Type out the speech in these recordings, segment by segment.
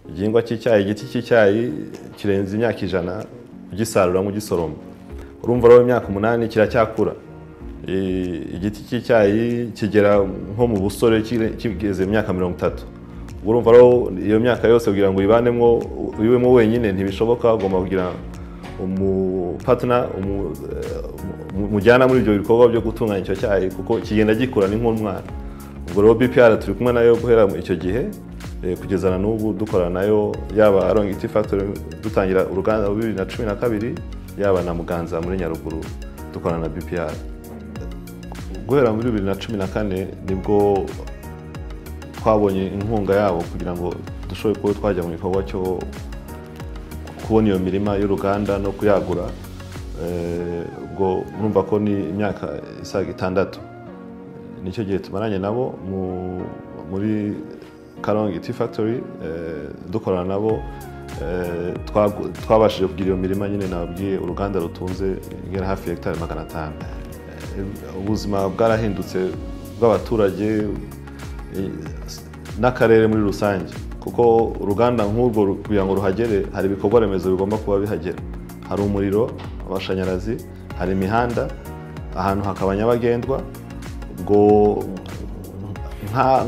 igihingwa cy'icyayi igiti cy'icyayi kirenze imyaka ijana ugisarura nk'ugisoroma urumva rero imyaka umunani kiracyakura igiti cy'icyayi kigera nko mu busore kigeze imyaka mirongo itatu urumva rero iyo myaka yose kugira ngo uyibanemo uyiwemo wenyine ntibishoboka ugomba kugira umupatina umujyana muri ibyo bikorwa byo gutunganya icyo cyayi kuko kigenda gikura ni nk'umwana ubwo rero bpr turi kumwe nayo guhera icyo gihe kugeza na n'ubu dukorana nayo yaba arongiti factory dutangira uruganda bibiri na cumi na kabiri yaba na muganza muri nyaruguru dukorana na bpr guhera muri bibiri na cumi na kane nibwo twabonye inkunga yabo kugira ngo dushobore kuba twajya mu gikorwa cyo kubona iyo mirima y'uruganda no kuyagura ubwo urumva ko ni imyaka isaga itandatu nicyo gihe tumaranye nabo muri karongi tea factory dukorana nabo twabashije kugira iyo mirima nyine nababwiye uruganda rutunze ingera hafi ya hegitari magana atanu ubuzima bwarahindutse bw'abaturage n'akarere muri rusange kuko uruganda nk'urwo kugira ngo ruhagere hari ibikorwa remezo bigomba kuba bihagera hari umuriro amashanyarazi hari imihanda ahantu hakaba nyabagendwa ubwo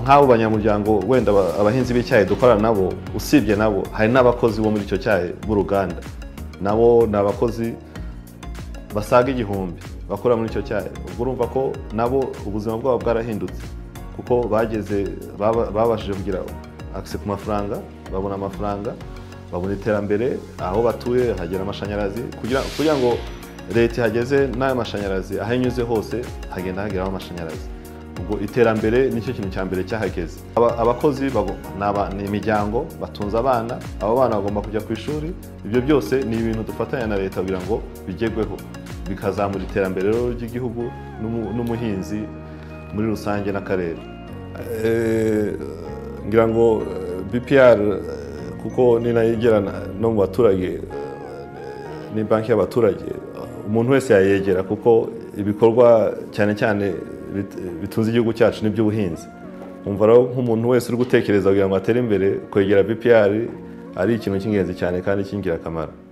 nk'abo banyamuryango wenda abahinzi b'icyayi dukorana nabo usibye nabo hari n'abakozi bo muri icyo cyayi b'uruganda nabo ni abakozi basaga igihumbi bakora muri icyo cyayi ubwo urumva ko nabo ubuzima bwabo bwarahindutse kuko bageze babashije kugira akise ku mafaranga babona amafaranga babona iterambere aho batuye hagera amashanyarazi kugira ngo leta ihageze n'ayo mashanyarazi aho inyuze hose hagenda hageraho amashanyarazi ubwo iterambere nicyo kintu cya mbere cyahageze abakozi ni imiryango batunze abana abo bana bagomba kujya ku ishuri ibyo byose ni ibintu dufatanya na leta kugira ngo bigerweho bikazamura iterambere ry'igihugu n'umuhinzi muri rusange n'akarere ngira ngo bpr kuko ni nayo igera no mu baturage ni banki y'abaturage umuntu wese yayegera kuko ibikorwa cyane cyane bitunze igihugu cyacu n'iby'ubuhinzi umva rero nk'umuntu wese uri gutekereza kugira ngo atere imbere kwegera bpr ari ikintu cy'ingenzi cyane kandi cy'ingirakamaro